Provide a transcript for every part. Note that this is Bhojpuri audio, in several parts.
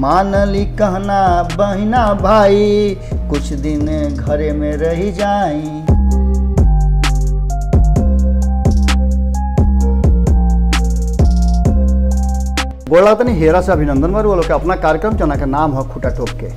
मानली कहना बहिना भाई कुछ दिन घरे में रह जाई बोला तनी हेरा से अभिनंदन वर बोलो के अपना कार्यक्रम जना के नाम है खूटा टोप के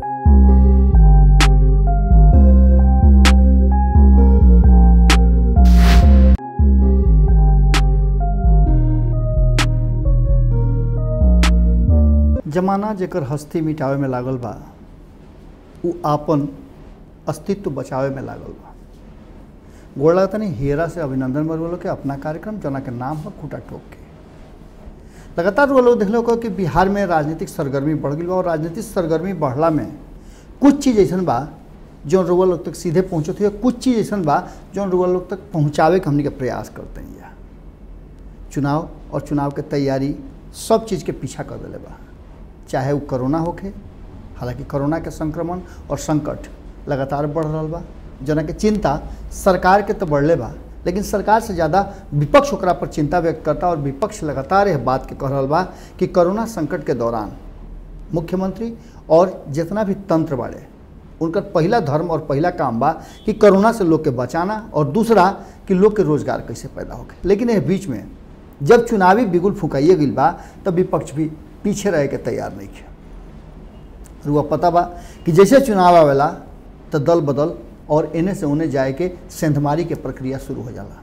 जमाना जेकर हस्ती मिटावे में लागल बा उ आपन अस्तित्व बचावे में लागल बा गोड़ा तनी हेरा से अभिनंदन वर बोलो के अपना कार्यक्रम जना के नाम है खूटा टोप के लगातार वो लोग देख लो कि बिहार में राजनीतिक सरगर्मी बढ़ गई बा और राजनीतिक सरगर्मी बढ़ला में कुछ चीज़ ऐसा बा जौन रुआ लोग तक सीधे पहुँचत हुए कुछ चीज़ ऐसा बा जौन रुआ लोग तक पहुँचावे के हमने के प्रयास करते हैं या चुनाव और चुनाव के तैयारी सब चीज़ के पीछा कर दिले बा चाहे वो कोरोना होखे हालांकि कोरोना के संक्रमण और संकट लगातार बढ़ रहा बा जना के चिंता सरकार के तो बढ़ले बा लेकिन सरकार से ज़्यादा विपक्ष ओकरा पर चिंता व्यक्त करता और विपक्ष लगातार यह बात के कह रहा बा कि कोरोना संकट के दौरान मुख्यमंत्री और जितना भी तंत्र बाड़े उनका पहला धर्म और पहला काम बा कि कोरोना से लोग के बचाना और दूसरा कि लोग के रोजगार कैसे पैदा होके लेकिन यह बीच में जब चुनावी बिगुल फुकाइए गई बा तब विपक्ष भी पीछे रहे के तैयार नहीं है रुआ पता बा कि जैसे चुनाव आवेला तो दल बदल और इन्हें से उन्हें जाए के सेंधमारी के प्रक्रिया शुरू हो जाला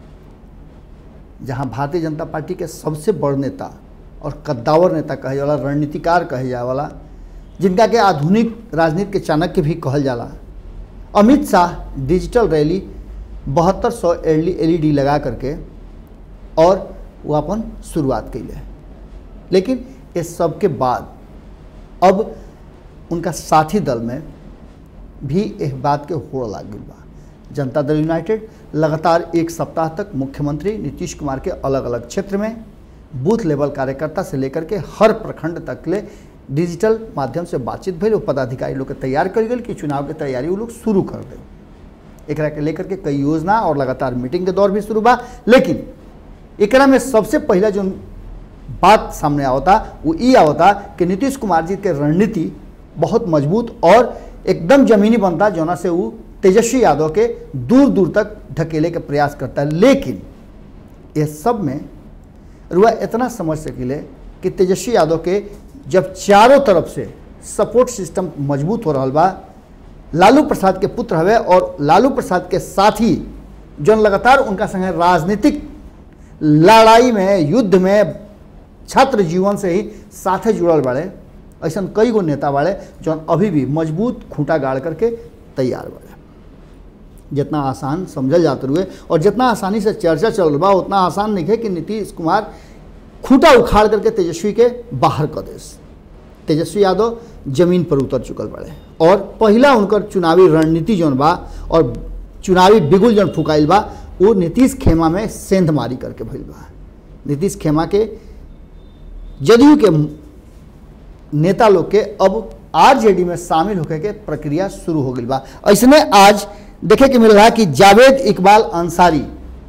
जहां भारतीय जनता पार्टी के सबसे बड़ नेता और कद्दावर नेता कहे जाला रणनीतिकार कहे जाए वाला जिनका के आधुनिक राजनीति के चाणक्य भी कहल जाला अमित शाह डिजिटल रैली बहत्तर सौ एल ई लगा करके और वो अपन शुरुआत कैले लेकिन इस सब के बाद अब उनका साथी दल में भी एक बात के होड़ लाग गई बा जनता दल यूनाइटेड लगातार एक सप्ताह तक मुख्यमंत्री नीतीश कुमार के अलग अलग क्षेत्र में बूथ लेवल कार्यकर्ता से लेकर के हर प्रखंड तक ले डिजिटल माध्यम से बातचीत भइल पदाधिकारी लोग के तैयार कर गई कि चुनाव के तैयारी वो लोग शुरू कर दे एकरा के लेकर के कई योजना और लगातार मीटिंग के दौर भी शुरू बा लेकिन एकरा में सबसे पहला जो बात सामने आवता वो ये आवता कि नीतीश कुमार जी के रणनीति बहुत मजबूत और एकदम जमीनी बनता जोना से वो तेजस्वी यादव के दूर दूर तक ढकेले के प्रयास करता है लेकिन ये सब में रुआ इतना समझ सकिले कि तेजस्वी यादव के जब चारों तरफ से सपोर्ट सिस्टम मजबूत हो रहा बा लालू प्रसाद के पुत्र हवे और लालू प्रसाद के साथी जौन लगातार उनका संगे राजनीतिक लड़ाई में युद्ध में छात्र जीवन से ही साथे जुड़ल बाड़े ऐसा कई गो नेता बाड़े जौन अभी भी मजबूत खूंटा गाड़ करके तैयार बाड़े जितना आसान समझल जाते हुए और जितना आसानी से चर्चा चल रहा बा उतना आसान नहीं है कि नीतीश कुमार खूंटा उखाड़ करके तेजस्वी के बाहर कर देस तेजस्वी यादव जमीन पर उतर चुकल बाड़े और पहला उनकर चुनावी रणनीति जौन बा और चुनावी बिगुल जौन फुकाइल बा वो नीतीश खेमा में सेंध मारी करके भइल बा नीतीश खेमा के जदयू के नेता लोग के अब आरजेडी में शामिल होके के प्रक्रिया शुरू हो गई बा ऐसने आज देखे के मिल रहा कि जावेद इकबाल अंसारी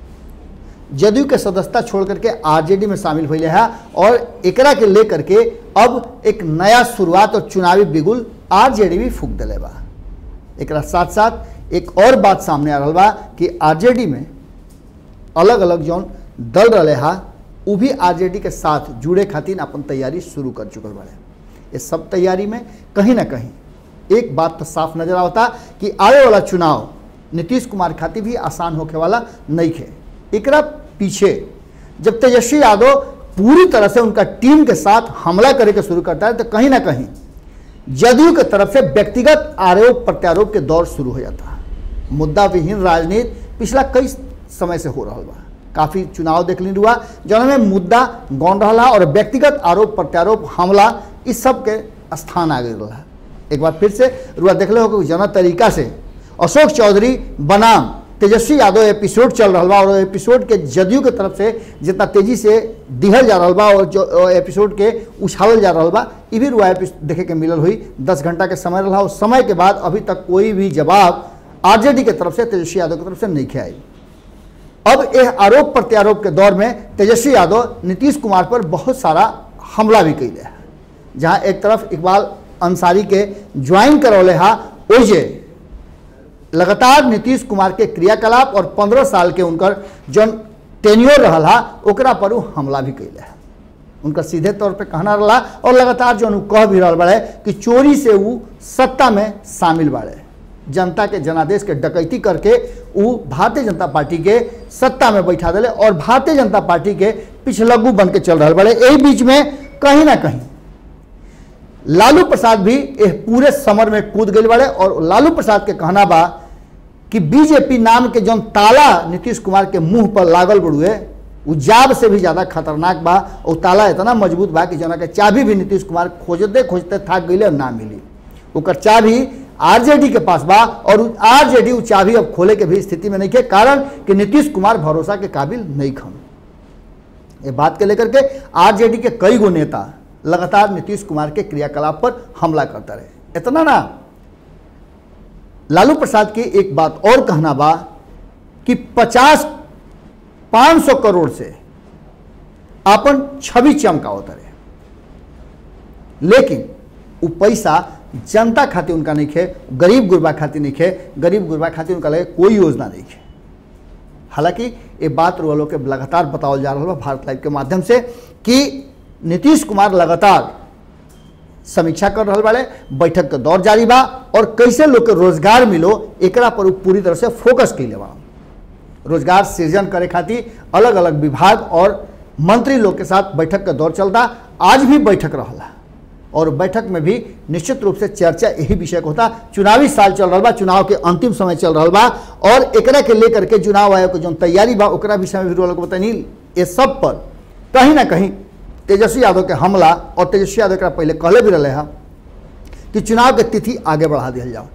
जदयू के सदस्यता छोड़ करके आरजेडी में शामिल हुए हैं और एकरा के लेकर के अब एक नया शुरुआत और चुनावी बिगुल आरजेडी भी फूक दिले बा एकरा साथ साथ एक और बात सामने आ रहा बा कि आरजेडी में अलग अलग जौन दल रहे हा वो भी आरजेडी के साथ जुड़े खातिर अपन तैयारी शुरू कर चुकल बाड़े इस सब तैयारी में कहीं ना कहीं एक बात तो साफ नजर आता कि आने वाला चुनाव नीतीश कुमार खातिर भी आसान होके वाला नहीं है एकरा पीछे जब तेजस्वी यादव पूरी तरह से उनका टीम के साथ हमला करे के शुरू करता है तो कहीं ना कहीं जदयू के तरफ से व्यक्तिगत आरोप प्रत्यारोप के दौर शुरू हो जाता है मुद्दा विहीन राजनीति पिछला कई समय से हो रहा बा काफ़ी चुनाव देख ली हुआ जौन में मुद्दा गौन रहा और व्यक्तिगत आरोप प्रत्यारोप हमला इस सब के स्थान आ गई रहा एक बार फिर से रुआ देख लो कि जना तरीका से अशोक चौधरी बनाम तेजस्वी यादव एपिसोड चल रहा बा और एपिसोड के जदयू के तरफ से जितना तेजी से दिहल जा रहा बा और जो एपिसोड के उछालल जा रहा बा ये भी रुआ देखे के मिलल हुई दस घंटा के समय रहा उस समय के बाद अभी तक कोई भी जवाब आरजेडी के तरफ से तेजस्वी यादव की तरफ से नहीं आई अब यह आरोप प्रत्यारोप के दौर में तेजस्वी यादव नीतीश कुमार पर बहुत सारा हमला भी कैले है जहाँ एक तरफ इकबाल अंसारी के ज्वाइन करौले हा ओजे लगातार नीतीश कुमार के क्रियाकलाप और पंद्रह साल के उनकर जौन टेन्योर रहल हा ओकरा पर उ हमला भी कैले है उनका सीधे तौर पे कहना रहा और लगातार जो कह भी रहा बड़े कि चोरी से वो सत्ता में शामिल बाड़े जनता के जनादेश के डकैती करके वो भारतीय जनता पार्टी के सत्ता में बैठा दिले और भारतीय जनता पार्टी के पिछलग्गू बन के चल रहा बड़े यही बीच में कहीं ना कहीं लालू प्रसाद भी एह पूरे समर में कूद गए बड़े और लालू प्रसाद के कहना बा कि बीजेपी नाम के जौन ताला नीतीश कुमार के मुंह पर लागल बड़ुए उ जाब से भी ज़्यादा खतरनाक बा और ताला इतना मजबूत बा कि जना के चाबी भी नीतीश कुमार खोजते खोजते थक गई और ना मिली ओकर चाबी आरजेडी के पास बा और आरजेडी उ चाबी अब खोले के भी स्थिति में नहीं है कारण कि नीतीश कुमार भरोसा के काबिल नहीं खम ये बात के लेकर के आरजेडी के कई गो नेता लगातार नीतीश कुमार के क्रियाकलाप पर हमला करता रहे इतना ना लालू प्रसाद की एक बात और कहना बा कि 50 500 करोड़ से अपन छवि चमकावत रहे लेकिन वो पैसा जनता खातिर उनका नहीं खे गरीब गुरबा खातिर नहीं खे गरीब गुरबा खातिर उनका लगे कोई योजना नहीं खे हालांकि ये बात वालों के लगातार बतावल जा रहा है भारत लाइव के माध्यम से कि नीतीश कुमार लगातार समीक्षा कर रहा बाड़े बैठक के दौर जारी बा और कैसे लोग के रोजगार मिलो एकरा पर उ पूरी तरह से फोकस कैले बा रोजगार सृजन करे खातिर अलग अलग विभाग और मंत्री लोग के साथ बैठक का दौर चलता आज भी बैठक रहा और बैठक में भी निश्चित रूप से चर्चा यही विषय को होता चुनावी साल चल रहा बा चुनाव के अंतिम समय चल रहा बा और एकरा के लेकर के चुनाव आयोग के जो तैयारी बा ओकरा विषय में भी लोग बतानी ये सब पर कहीं ना कहीं तेजस्वी यादव के हमला और तेजस्वी यादव एकरा पहले कहले भी रहे हैं कि चुनाव के तिथि आगे बढ़ा दिया जाओ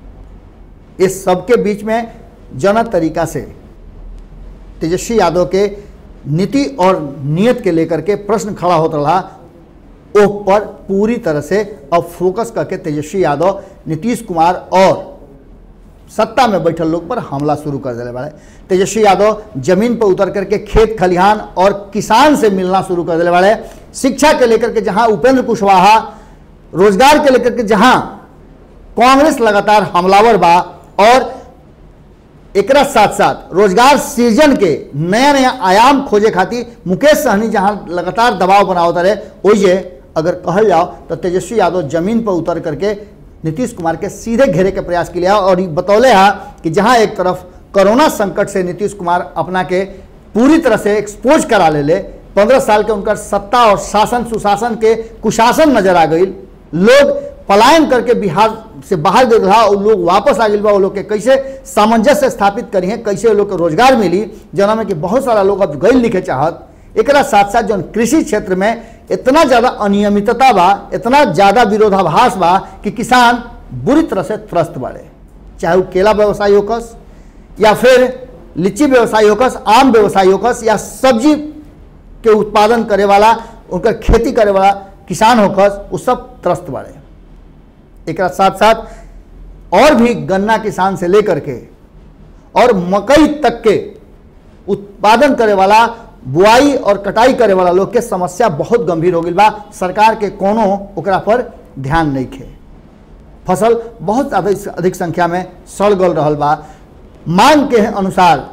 इस सबके बीच में जन तरीका से तेजस्वी यादव के नीति और नियत के लेकर के प्रश्न खड़ा होता रहा ओह पर पूरी तरह से अब फोकस करके तेजस्वी यादव नीतीश कुमार और सत्ता में बैठल लोग पर हमला शुरू कर दिले बाड़े तेजस्वी यादव जमीन पर उतर करके खेत खलिहान और किसान से मिलना शुरू कर दिले बाड़े शिक्षा के लेकर के जहां उपेंद्र कुशवाहा रोजगार के लेकर के जहां कांग्रेस लगातार हमलावर बा और एकरा साथ साथ रोजगार सृजन के नया नया आयाम खोजे खातिर मुकेश सहनी जहां लगातार दबाव बनावता रहे ओइजे अगर कहल जाओ तो तेजस्वी यादव जमीन पर उतर करके नीतीश कुमार के सीधे घेरे के प्रयास के लिया और बतौले हा कि जहां एक तरफ कोरोना संकट से नीतीश कुमार अपना के पूरी तरह से एक्सपोज करा ले ले पंद्रह साल के उनकर सत्ता और शासन सुशासन के कुशासन नजर आ गई लोग पलायन करके बिहार से बाहर गए रहा और लोग वापस आ गए बा वो लोग के कैसे सामंजस्य स्थापित करी है कैसे वो लोग के रोजगार मिली जना में कि बहुत सारा लोग अब गई लिखे चाहत एकरा साथ साथ जो कृषि क्षेत्र में इतना ज़्यादा अनियमितता बा इतना ज़्यादा विरोधाभास बा कि किसान बुरी तरह से त्रस्त बाड़े चाहे वो केला व्यवसायी होकस या फिर लीची व्यवसायी होकस आम व्यवसायी होकस या सब्जी के उत्पादन करे वाला उनकर खेती करे वाला किसान होकस वो सब त्रस्त बाड़े एक साथ साथ और भी गन्ना किसान से लेकर के और मकई तक के उत्पादन करे वाला बुआई और कटाई करे वाला लोग के समस्या बहुत गंभीर हो गई बा सरकार के कोनो ओकरा पर ध्यान नहीं खे फसल बहुत ज़्यादा अधिक संख्या में सड़ गल रहा बा मांग के अनुसार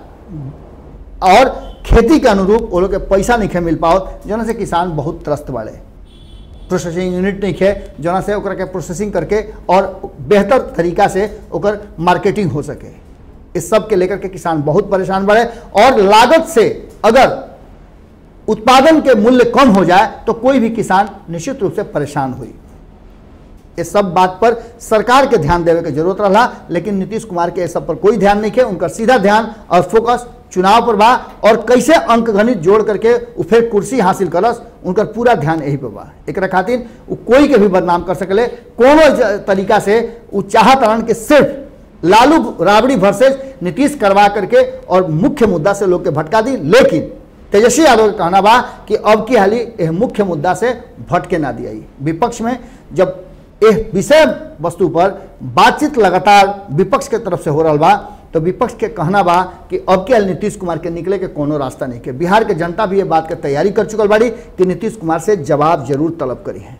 और खेती के अनुरूप वो लोग के पैसा नहीं खे मिल पाओ जना से किसान बहुत त्रस्त बाड़े प्रोसेसिंग यूनिट नहीं खे जना से ओकरा के प्रोसेसिंग करके और बेहतर तरीका से ओकर मार्केटिंग हो सके इस सब के लेकर के किसान बहुत परेशान बढ़े और लागत से अगर उत्पादन के मूल्य कम हो जाए तो कोई भी किसान निश्चित रूप से परेशान हुई इस सब बात पर सरकार के ध्यान देवे के जरूरत रहा लेकिन नीतीश कुमार के इस सब पर कोई ध्यान नहीं है उनका सीधा ध्यान और फोकस चुनाव पर बा और कैसे अंक गणित जोड़ करके उ फिर कुर्सी हासिल करस उनकर पूरा ध्यान यही पे बा एक खातिर उ कोई के भी बदनाम कर सकले कोनो तरीका से उ चाहत रहन कि सिर्फ लालू राबड़ी वर्सेज नीतीश करवा करके और मुख्य मुद्दा से लोग के भटका दी लेकिन तेजस्वी यादव का कहना बा कि अब की हाली यह मुख्य मुद्दा से भटके ना दिया विपक्ष में जब यह विषय वस्तु पर बातचीत लगातार विपक्ष के तरफ से हो रहा बा तो विपक्ष के कहना बा कि अब के नीतीश कुमार के निकले के कोनो रास्ता नहीं के बिहार के जनता भी ये बात के तैयारी कर चुकल बाड़ी कि नीतीश कुमार से जवाब जरूर तलब करी है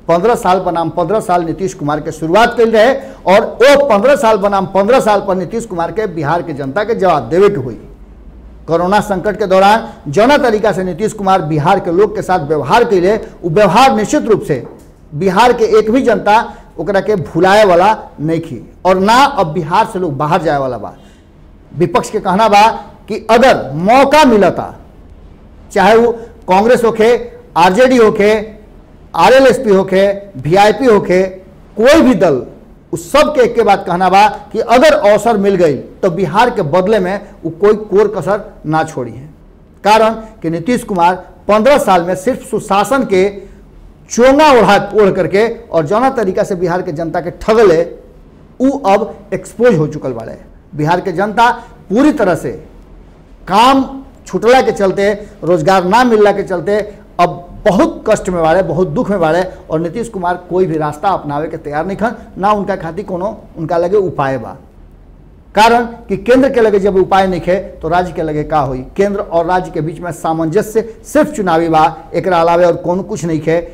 पंद्रह साल बनाम पंद्रह साल नीतीश कुमार के शुरुआत कल रहे और वो पंद्रह साल बनाम पंद्रह साल पर नीतीश कुमार के बिहार के जनता के जवाब देवे के हुई कोरोना संकट के दौरान जौना तरीका से नीतीश कुमार बिहार के लोग के साथ व्यवहार कैले वो व्यवहार निश्चित रूप से बिहार के एक भी जनता ओकरा के भुलाए वाला नहीं थी और ना अब बिहार से लोग बाहर जाए वाला बा विपक्ष के कहना बा कि अगर मौका मिलता चाहे वो कांग्रेस होके आरजेडी होके आरएलएसपी होके वीआईपी होके कोई भी दल उस सब के एक के बात कहना बा कि अगर अवसर मिल गई तो बिहार के बदले में वो कोई कोर कसर ना छोड़ी है कारण कि नीतीश कुमार पंद्रह साल में सिर्फ सुशासन के चोंगा ओढ़ा ओढ़ करके और जौना तरीका से बिहार के जनता के ठगले उ अब एक्सपोज हो चुकल बाड़े बिहार के जनता पूरी तरह से काम छुटला के चलते रोजगार ना मिलला के चलते अब बहुत कष्ट में बाड़े बहुत दुख में बाड़े और नीतीश कुमार कोई भी रास्ता अपनावे के तैयार नहीं खन ना उनका खातिर कोनो उनका लगे उपाय बा कारण कि केंद्र के लगे जब उपाय नहीं खे तो राज्य के लगे का हुई केंद्र और राज्य के बीच में सामंजस्य सिर्फ चुनावी बा एक अलावे और कोनो कुछ नहीं खे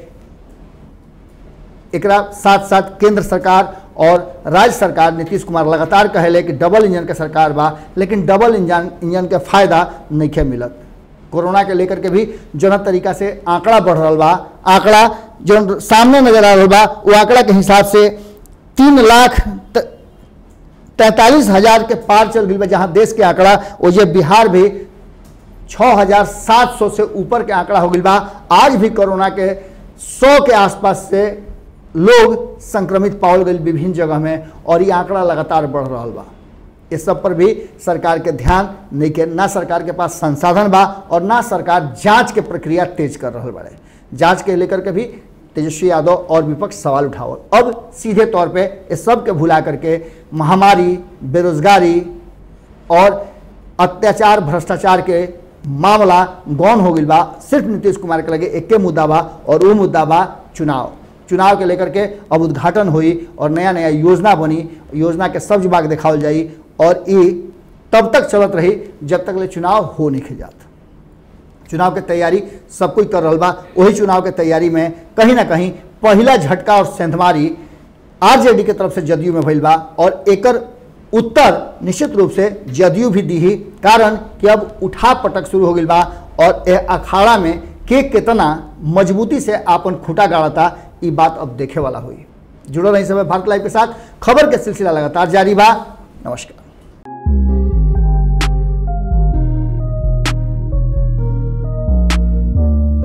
एक साथ साथ केंद्र सरकार और राज्य सरकार नीतीश कुमार लगातार कहले कि डबल इंजन के सरकार बा लेकिन डबल इंजन इंजन के फायदा नहीं खे मिलत कोरोना के लेकर के भी जौन तरीका से आंकड़ा बढ़ रहा बा आंकड़ा जो सामने नजर आ रहा बा वो आंकड़ा के हिसाब से तीन लाख तैंतालीस हजार के पार चल गई बा जहाँ देश के आंकड़ा वो जे बिहार भी छः हजार सात सौ से ऊपर के आंकड़ा हो गई बा आज भी कोरोना के सौ के आसपास से लोग संक्रमित पाओल गई विभिन्न जगह में और ये आंकड़ा लगातार बढ़ रहा बा इस सब पर भी सरकार के ध्यान नहीं के ना सरकार के पास संसाधन बा और ना सरकार जांच के प्रक्रिया तेज कर रहा बाड़े जांच के लेकर के भी तेजस्वी यादव और विपक्ष सवाल उठावल अब सीधे तौर पे इस सब के भुला करके महामारी बेरोजगारी और अत्याचार भ्रष्टाचार के मामला गौन हो गई बा सिर्फ नीतीश कुमार के लगे एक मुद्दा बा और वो मुद्दा बा चुनाव चुनाव के लेकर के अब उद्घाटन हुई और नया नया योजना बनी योजना के सब विभाग दिखावल जाई और ये तब तक चलत रही जब तक ले चुनाव हो नहीं खे जाता चुनाव के तैयारी सब कोई कर रहा बा वही चुनाव के तैयारी में कहीं ना कहीं पहला झटका और सेंधमारी आरजेडी के तरफ से जदयू में भइल बा और एकर उत्तर निश्चित रूप से जदयू भी दी ही कारण कि अब उठा पटक शुरू हो गई बा और ए अखाड़ा में के कितना मजबूती से आपन खुटा गाड़ता ये बात अब देखे वाला हुई जुड़ल रही समय भारत लाइव के साथ खबर के सिलसिला लगातार जारी बा नमस्कार